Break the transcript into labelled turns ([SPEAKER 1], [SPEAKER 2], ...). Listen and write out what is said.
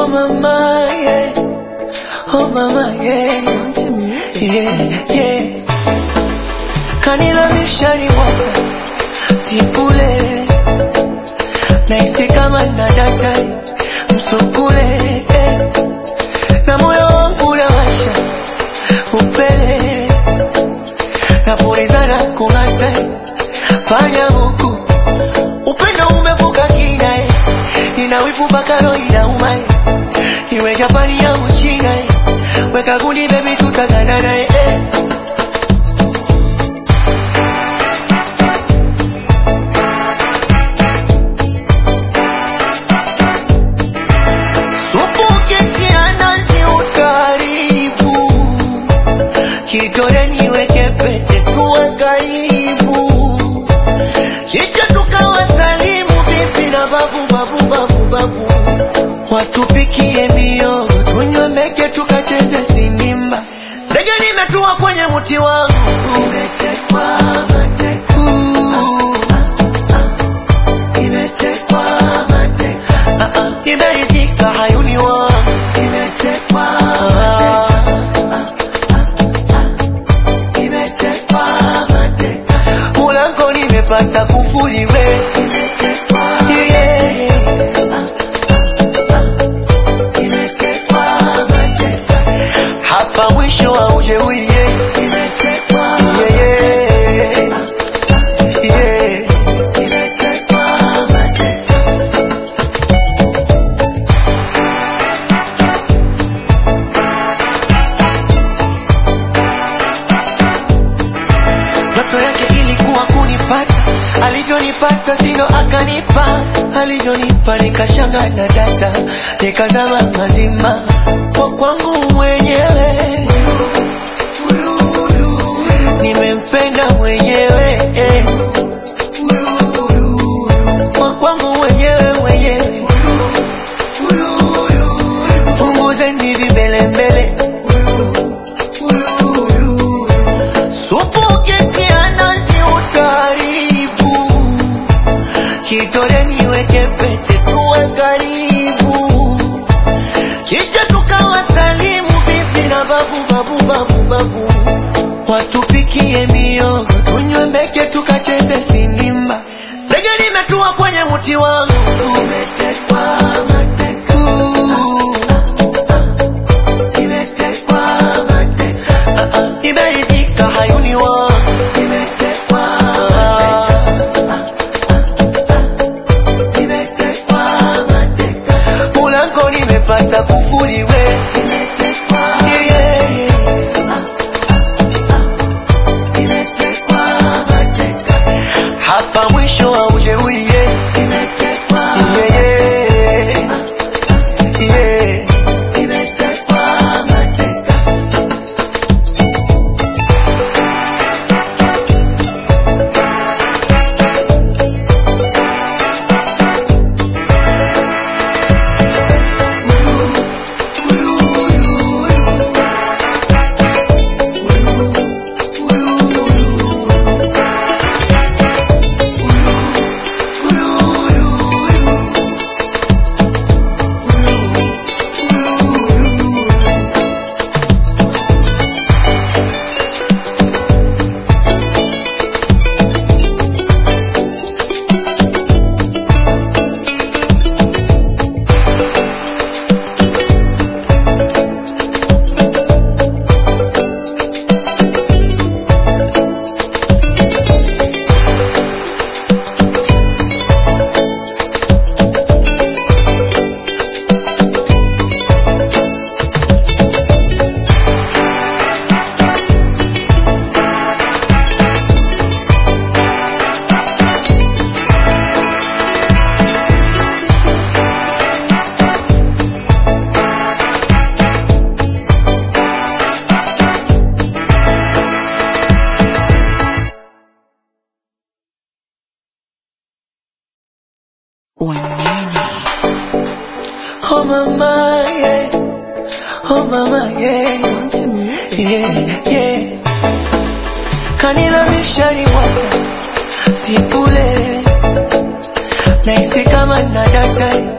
[SPEAKER 1] Oh mama, yeah. Oh mama, yeah. Yeah, yeah. Kanilamisha ni mwaka sipule naisi kama nadata msukule eh. na moyo wangu unawasha upele napulizana kung'ata fanya huku upendo umevuka kina eh. nina wivu mpaka roho inauma eh. iwe Japani au China eh. weka gundi baby tutaganana eh. eh. Supu ukitia nazi utaribu, kidole niweke pete tuwe karibu, kisha tukawasalimu bibi na babu babu babu babu, watupikie miogo tunywe meke tukacheze sinimba, ndege nimetua kwenye mti wangu Nimetekwa mateka. Nimetekwa mateka. Ah, ah, nimeridhika hayuni wangu Nimetekwa Nimetekwa mateka. Mulango nimepata kufuri we Yeah. hapa mwisho wa ujeuri yeah. Yeah, yeah. Yeah. Ndoto yake ilikuwa kunipata, alivyonipata sino akanipa, alivyonipa nikashanga na data, nikazama mazima kwa kwangu mwenyewe, nimempenda mwenyewe eh. kwa kwangu mwenyewe mwenyewe, punguzeni vimbelembele Supu ukitia nazi utaribu, kidole niweke pete tuwe karibu, kisha tukawasalimu bibi na babu babu babu babu, watupikie miogo tunywe meke tukacheze sinimba, ndege nimetua kwenye mti wangu Nimetekwa mateka. Nimetekwa mateka. Ah, ah, nimeridhika hayuni wangu Nimetekwa Nimetekwa mateka. Mulango nimepata kufuri we Yeah, yeah. hapa mwisho wa ujeuri yeah. Yeah, yeah. Yeah.
[SPEAKER 2] Wanene.
[SPEAKER 1] Oh mama, yeah. Oh mama, yeah. Yeah, yeah. Kanilamisha ni mwaka sipule naisi kama nadata